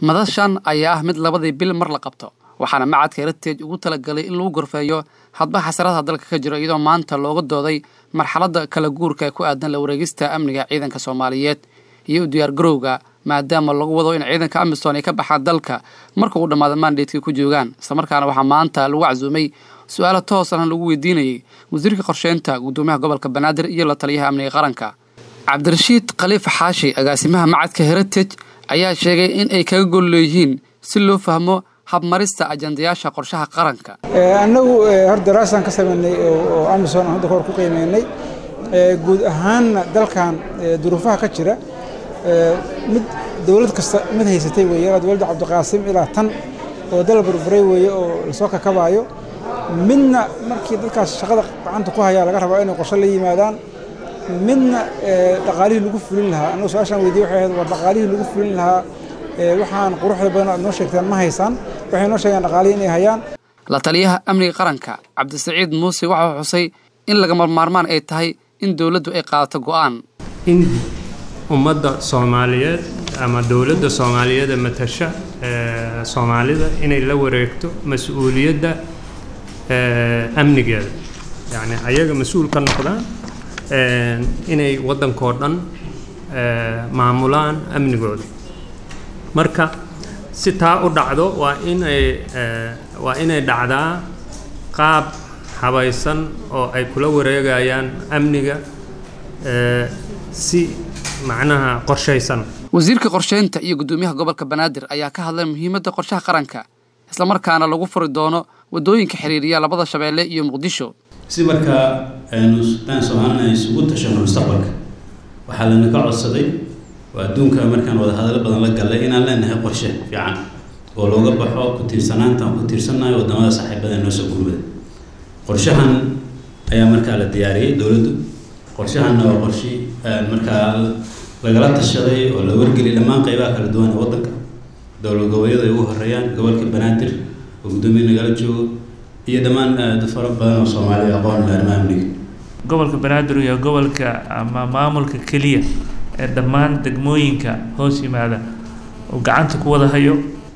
madashan ayaa ah mid labadii bil mar la qabto waxaana macadka heritage ugu talagalay in lagu gorfeeyo hadba xasaradaha dalka ka jiro iyadoo maanta looga dooday marxaladda kala guurka ee ku aadan la wareegista amniga ciidanka soomaaliyeed iyo u diyaargarowga maadaama lagu wado in ciidanka amisom ay ka baxaan dalka marka uu dhammaada mandatekii ku joogaan islamarkaana waxaa maanta lagu casuumay su-aalo toosana lagu weydiinayay wasiirka qorsheynta gudoomiyaha gobolka banaadir iyo la taliyaha amniga qaranka cabdirashiid khaliif xaashi agaasimaha macadka heritage ayaa sheegay in ay kaga gol leeyihiin si loo fahmo habmarista ajandayaasha qorshaha qaranka annagu hor daraasaan ka samaynay oo amisom aan hadda kahor ku qiimeynay guud ahaanna dalkan duruufaha ka jira mid dowlad kasta mid haysatay weeye ilaa dowladda cabdiqaasim ilaa tan oo dal burburay weeye oo lasoo kakabaayo midna markii dadkaas shaqada gacanta ku hayaa laga rabaa inay qorshe la yimaadaan midna dhaqaalihii lagu fulin lahaa annagu su-aashaan weydiye waxay ahayd war dhaqaalihii lagu fulin lahaa waxaan quruxda badan aad noo sheegteen ma haysaan waxay noo sheegeen dhaqaalihii inay hayaan la taliyaha amniga qaranka cabdisaciid muuse waxau xusay in lagama maarmaan ay tahay in dowladdu ay qaadato go'aan in ummadda soomaaliyeed ama dowladda soomaaliyeed ee matasha soomaalida inay la wareegto mas-uuliyadda amnigeeda yacni ayaga mas-uul ka noqdaan inay waddankoo dhan maamulaan amnigooda marka si taa u dhacdo waa inay waa inay dhacdaa qaab habaysan oo ay kula wareegayaan amniga si macnaha qorshaysan wasiirka qorsheynta iyo guddoomiyaha gobolka banaadir ayaa ka hadlay muhiimadda qorshaha qaranka islamarkaana lagu furi doono waddooyinka xiriiriya labada shabeelle iyo muqdisho si markaa aynu daan soomaalina isugu tashano mustaqbalka waxaa lanaka codsaday oo adduunka markaan wada hadallo badan la gallay inaan leenahay qorshe fiican oo looga baxo ku tiirsanaanta aan ku tiirsannahay waddamada saaxiibada noo soo gurmada qorshahan ayaa markaa la diyaariyey dowladdu qorshahanna waa qorshi markaa lagala tashaday oo la wargeliyay dhammaan qaybaha kala duwan ee waddanka dowlad goboleedyada ay ugu horeeyaan gobolka banaadir oo guddoomiye nagala joogo iyo dhammaan dad fara badan oo soomaaliya aqoon arrimaha amniga gobolka banaadir iyo gobolka ama maamulka keliya ee dhammaan degmooyinka hoos yimaada oo gacanta ku wada hayo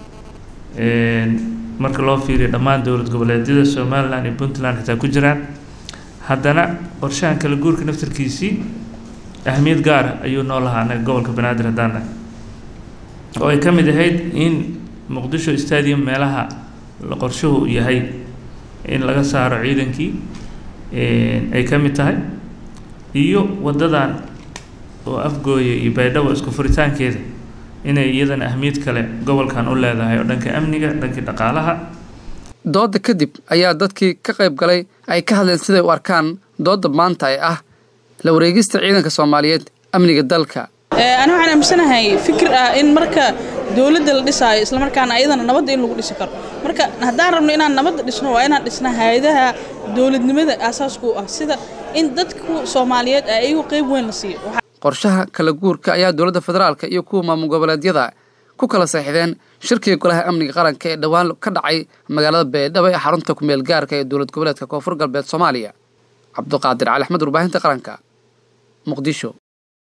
marka loo fiiriyo dhammaan dowlad goboleedyada somalilan iyo puntland xitaa ku jiraan haddana qorshahan kala guurka naftarkiisii ahmiyad gaara ayuu noo lahaa anaga gobolka banaadir haddaana oo ay ka mid ahayd in muqdisho stadium meelaha qorshuhu yahay in laga saaro ciidankii ay ka mid tahay iyo waddadan oo afgooya iyo baydhabo isku furitaankeeda inay iyadana ahmiyad kale gobolkan u leedahay oo dhanka amniga dhankii dhaqaalaha doodda kadib ayaa dadkii ka qayb galay ay ka hadleen siday u arkaan doodda maanta ee ah la wareegista ciidanka soomaaliyeed amniga dalka ani waxaan aaminsanahay fikir ah in marka dowladda la dhisaayo islamarkaana ayadana nabadda in lagu dhisi karo marka haddaan rabno inaan nabadda dhisno waa inaan dhisna hay-adaha dowladnimada aasaaska u ah sida in dadku soomaaliyeed ayagu qayb weyn la siiyo qorshaha kala guurka ayaa dowladda federaalka iyo kuwa maamul goboleedyada ku kala seexdeen shirkiga golaha amniga qaranka ee dhowaan ka dhacay magaalada baydhabo ee xarunta kumeel gaarka ee dowlad goboleedka koonfur galbeed soomaaliya cabduqaadir cali axmed warbaahinta qaranka muqdisho